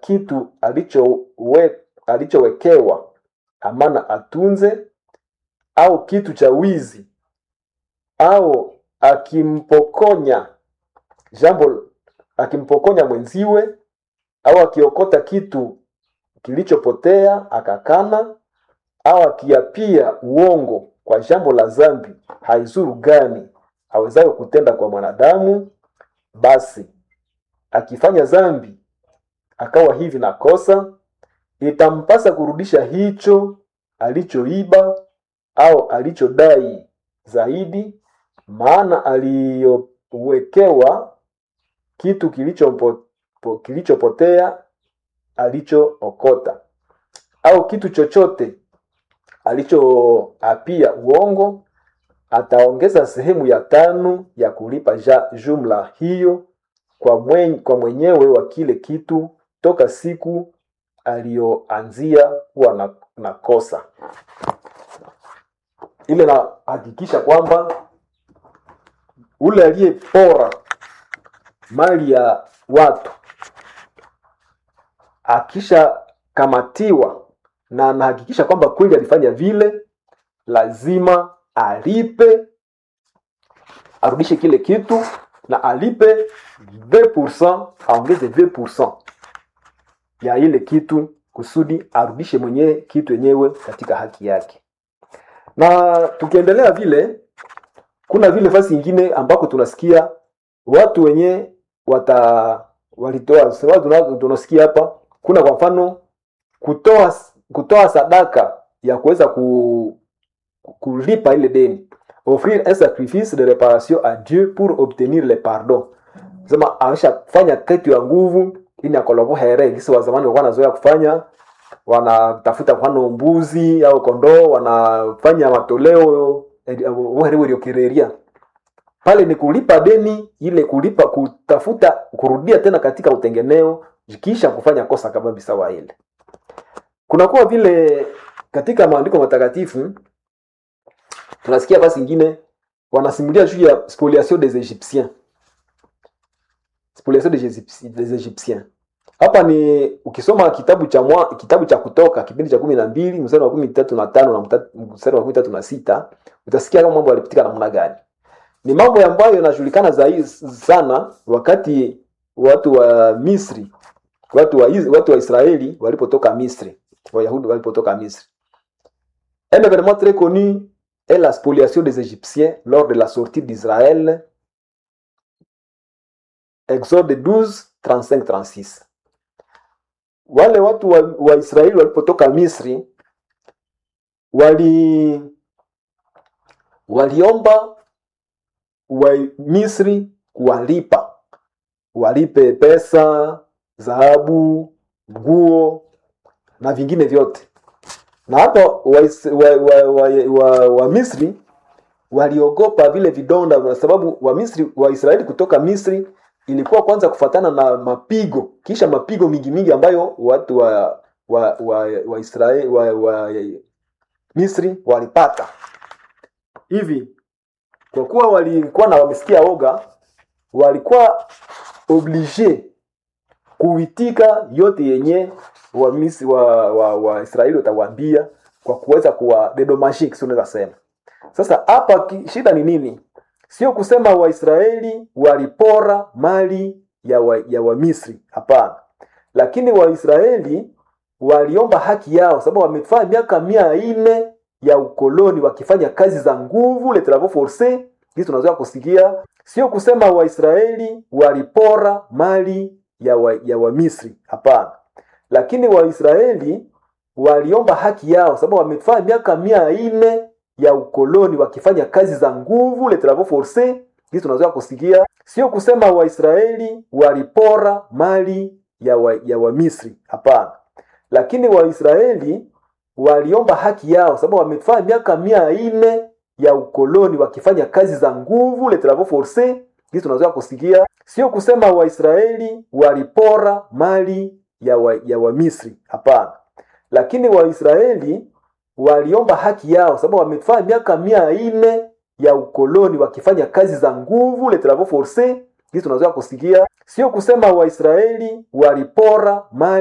kitu alichowe, alichowekewa amana atunze, au kitu cha wizi, au akimpokonya jambo akimpokonya mwenziwe, au akiokota kitu kilichopotea akakana, au akiapia uongo kwa jambo la zambi, haizuru gani awezayo kutenda kwa mwanadamu? Basi akifanya zambi akawa hivi na kosa, itampasa kurudisha hicho alichoiba au alichodai zaidi, maana aliyowekewa kitu kilichopo, kilichopotea alichookota, au kitu chochote alichoapia uongo, ataongeza sehemu ya tano ya kulipa ja, jumla hiyo kwa, mwen, kwa mwenyewe wa kile kitu toka siku aliyoanzia kuwa na, na kosa ile. Nahakikisha kwamba ule aliyepora mali ya watu akishakamatiwa na anahakikisha kwamba kweli alifanya vile, lazima alipe, arudishe kile kitu na alipe 20%, aongeze 20% ya ile kitu kusudi arudishe mwenyewe kitu yenyewe katika haki yake. Na tukiendelea vile, kuna vile fasi ingine ambako tunasikia watu wenye wata walitoa tunasikia hapa, kuna kwa mfano kutoa kutoa sadaka ya kuweza ku, kulipa ile deni, offrir un sacrifice de reparation à Dieu pour obtenir le pardon. Sema ameshafanya kitu ya nguvu ili akolobo here gisi wa zamani walikuwa wanazoea kufanya, wanatafuta mfano mbuzi au kondoo, wanafanya matoleo uhereweliokereria pale ni kulipa deni ile, kulipa kutafuta kurudia tena katika utengeneo kisha kufanya kosa kama sawa ile. Kunakuwa vile katika maandiko matakatifu tunasikia basi ingine wanasimulia juu ya spoliation des Egyptiens, spoliation des Egyptiens. Hapa ni ukisoma kitabu cha mwa, kitabu cha Kutoka kipindi cha kumi na mbili mstari wa kumi tatu na tano na mstari wa kumi tatu na sita utasikia kama mambo yalipitika namna gani. Ni mambo ambayo yanajulikana zaidi sana wakati watu wa Misri, watu wa, watu wa Israeli walipotoka Misri, Wayahudi walipotoka Misri. Un événement très connu est la spoliation des Égyptiens lors de la sortie d'Israël. Exode 12, 35, 36. Wale watu wa, wa Israeli walipotoka Misri wali waliomba wa Misri kuwalipa, walipe pesa, dhahabu, nguo na vingine vyote. Na hapa wa, wa, wa, wa, wa, wa Misri waliogopa vile vidonda, kwa sababu wa Misri wa Israeli kutoka Misri ilikuwa kwanza kufatana na mapigo, kisha mapigo mingi mingi ambayo watu wa wa wa, wa Israeli wa, wa Misri walipata hivi kwa kuwa walikuwa na wamesikia oga, walikuwa oblige kuitika yote yenye wa Misri wa, wa, wa Israeli watawaambia kwa kuweza kuwa dedomashi, unaweza sema. Sasa hapa shida ni nini? Sio kusema Waisraeli walipora mali ya wa, ya wa Misri, hapana, lakini Waisraeli waliomba haki yao, sababu wamefanya miaka mia nne ya ukoloni wakifanya kazi za nguvu le travaux forces. Hizi tunazoea kusikia, sio kusema Waisraeli walipora mali ya wa, ya wa Misri, hapana, lakini Waisraeli waliomba haki yao, sababu wamefanya miaka mia nne ya ukoloni wakifanya kazi za nguvu le travaux forces. Hizi tunazoea kusikia, sio kusema Waisraeli walipora mali ya wa, ya wa Misri, hapana, lakini Waisraeli waliomba haki yao sababu wamefanya miaka mia nne ya ukoloni wakifanya kazi za nguvu le travaux forces. Hizi tunazoea kusikia, sio kusema Waisraeli walipora mali ya wa, ya wa Misri, hapana, lakini Waisraeli waliomba haki yao sababu wamefanya miaka mia nne ya ukoloni wakifanya kazi za nguvu le travaux forces. Hizi tunazoea kusikia, sio kusema Waisraeli walipora mali